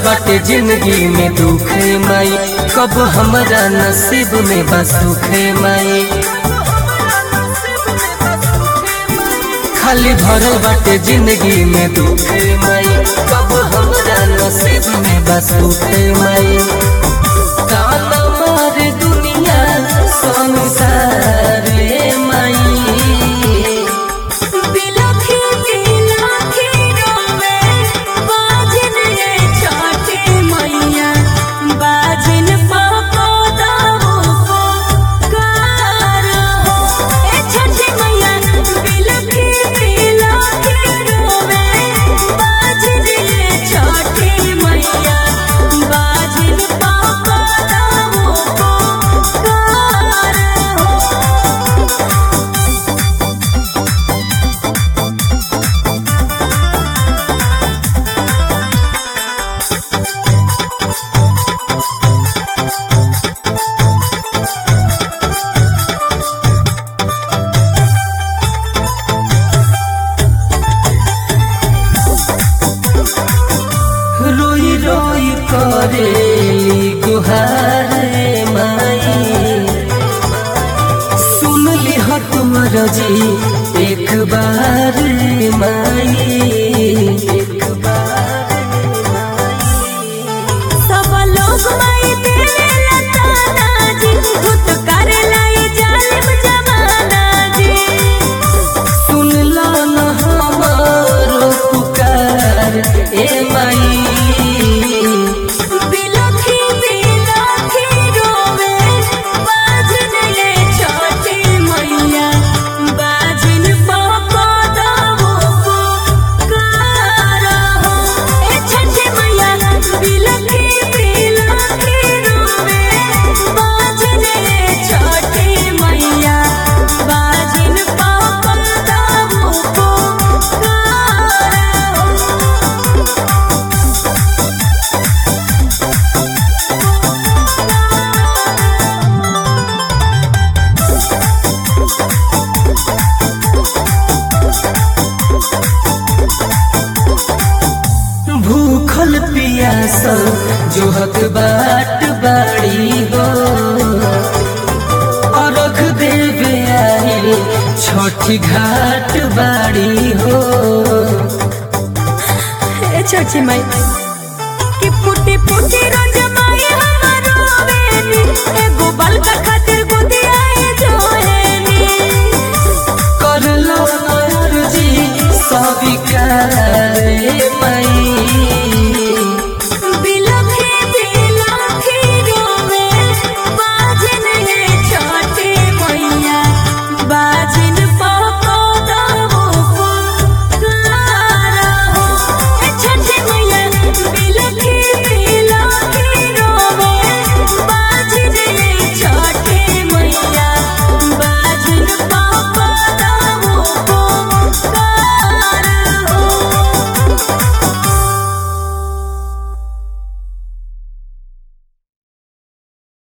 बाटे जिंदगी में दुख माई कब हमरा नसीब में बस सुख माई खाली भरल बाटे जिंदगी में दुख माई कब हमरा नसीब में बस सुख माई ताना मारे दुनिया संसार माई बिलखी बिलखी रोवे बाजन ये छठी मैया बाजन पापा दाऊ को कार हो ए छठी मैया बिलखी बिलखी रोवे बाजन ये छठी मैया बाजन पापा दाऊ को कार हो रोई रोई करेली गुहार माई सुन ली हो तुमर जी एक बार माई एक बार सब लोग माई देवे लताना जी भूत कर लाई जालिम जमाना जी सुन ला न हमारो पुकार ए माई बिलखी बिलखी रोवे बाजन ये छोटी मैया बाजन पापा दाऊ को कार हो ए छठी मैया बिलखी बिलखी रोवे बाजन ये छोटी मैया बाजन पापा दाऊ को कार हो भूखल पियासल जोहत बाट बाड़ी हो अरख देवे आई छठी घाट बाड़ी हो ए छठी माई कि पुटी पुटी रोज माई हमारो बेनी एगो बाल का खातिर